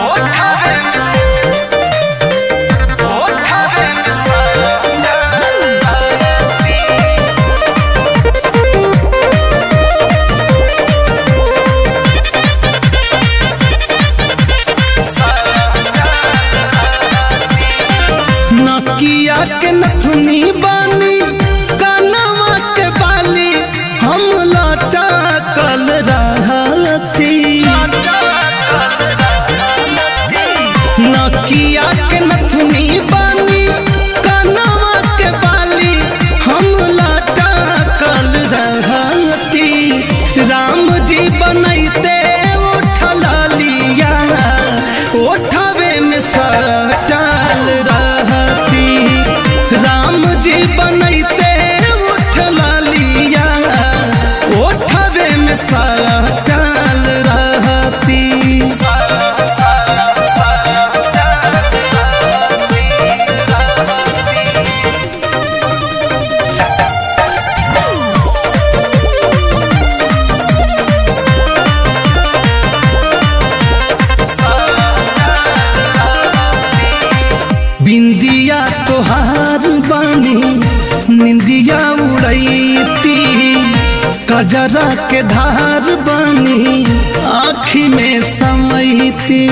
नकिया के नथुनी बानी कानवा के बाली हम लौटा कल रहती नकिया के नथुनी बानी कानवा के बाली हम लौटा कल रहती राम जी बनैते उठल लिया उठवे में सटाल रहती राम जी बनैते उठल लिया उठवे में सटाल रहती बिंदिया तोहार बानी निंदिया उड़ैती कजरा के धार बानी आँखी में समैती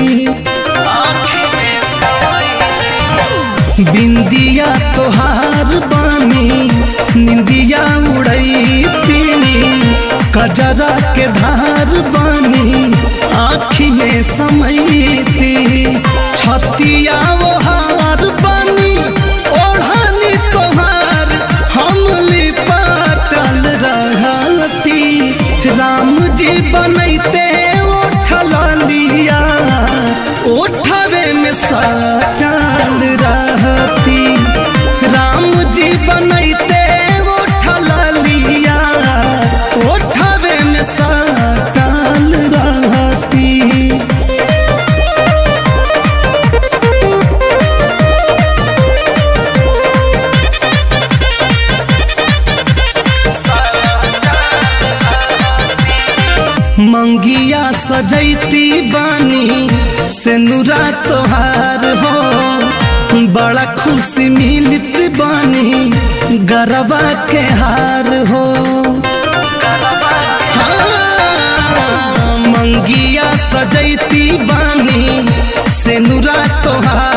बिंदिया तोहार बानी निंदिया उड़ैती कजरा के धार बानी आँखी में समैती छतिया वो हार बानी ओढ़ानी तोहार हम लिपाटल रहती राम जी बनैते उठल लिया उठवे में सटल रहती राम जी बनैते उठल लिया उठवे में सटल रहती मंगिया सजैती बानी से नुरा तोहार हो बड़ा खुशी मिलत बानी गरबा के हार हो हाँ, मंगिया सजैती बानी से नुरा तोहार